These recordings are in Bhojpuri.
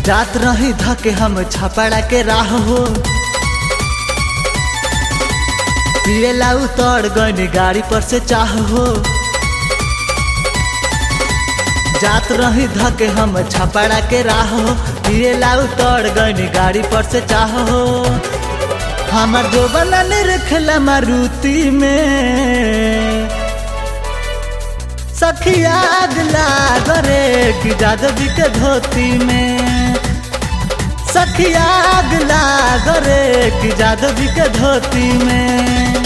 जात रही धके हम छपड़ा के राह हो पिएला उतर गनी गाड़ी पर से चाह हो जात रही धके हम छपड़ा के राह हो पिएला उतर गनी गाड़ी पर से चाह हो हमार जो बना रखला मारुति में सखिया अगला गरे कि जादव जी के धोती में सखिया अगला गरे कि जादव जी के धोती में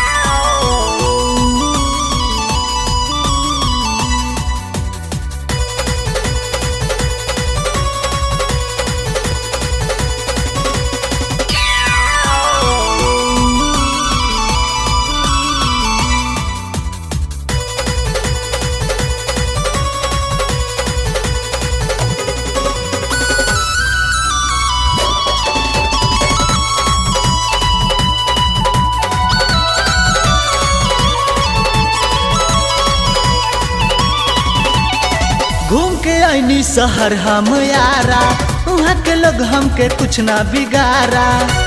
घूम के आईनी शहर हम यारा वहाँ के लोग हमके कुछ ना बिगारा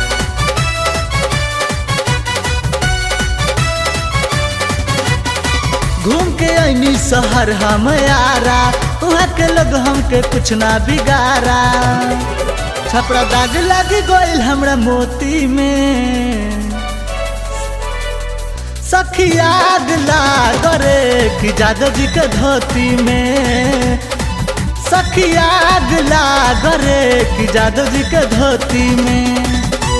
घूम के आईनी शहर हम यारा वहाँ के लोग हमके कुछ ना बिगारा छपड़ा दाग लग गइल हमरा मोती में सखिया गला गरे कि जादव जी के धोती में सखिया गला गरे कि जादव जी के धोती में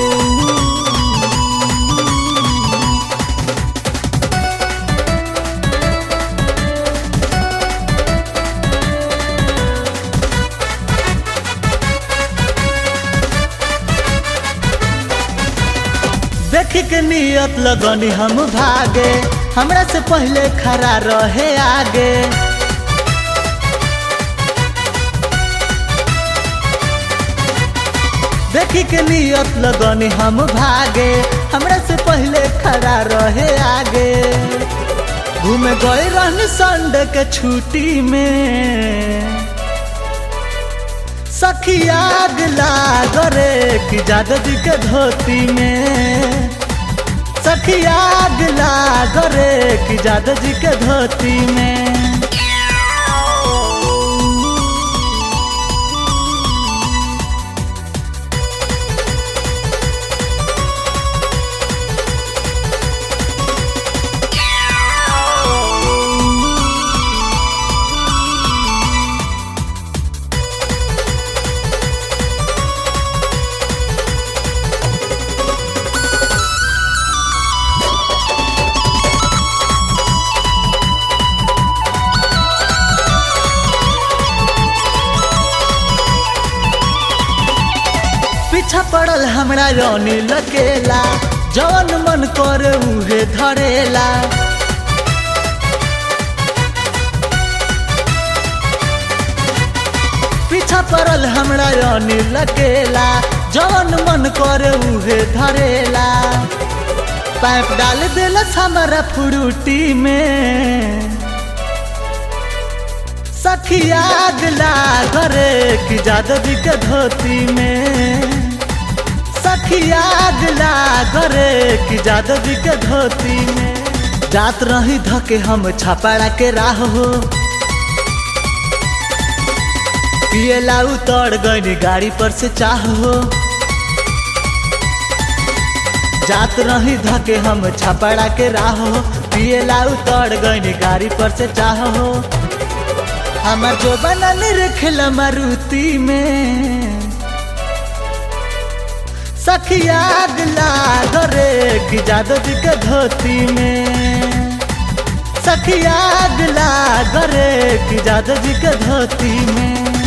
देखी के नियत लगनी हम भागे हमरा से पहले खड़ा रहे आगे देखी के नियत लगनी हम भागे हमरा से पहले खड़ा रहे आगे घूमे गए रहनी संडे के छुट्टी में सखिया गला गरे कि जादव जी के धोती में सखिया गला गरे कि जादव जी के धोती में पीछा पड़ल हमरा रानी लकेला जवन मन कर उहे धरेला पीछा पड़ल हमरा रानी लकेला जवन मन कर उहे धरेला पाइप डाल दिलस हमारा फ्रूटी में सखिया गला गरे कि जादव जी के धोती में सखिया गला गरे कि जादव जी के धोती में जात रही धके हम छपड़ा के राह हो पिएला उतर गई गाड़ी पर से चाह हो जात रही धके हम छपड़ा के राह हो पिएला उतर गई गाड़ी पर से चाह हो हमार जो बनल रखल मारुति में सखिया गला गरे कि जादव जी के धोती में सखिया गला गरे कि जादव जी के धोती में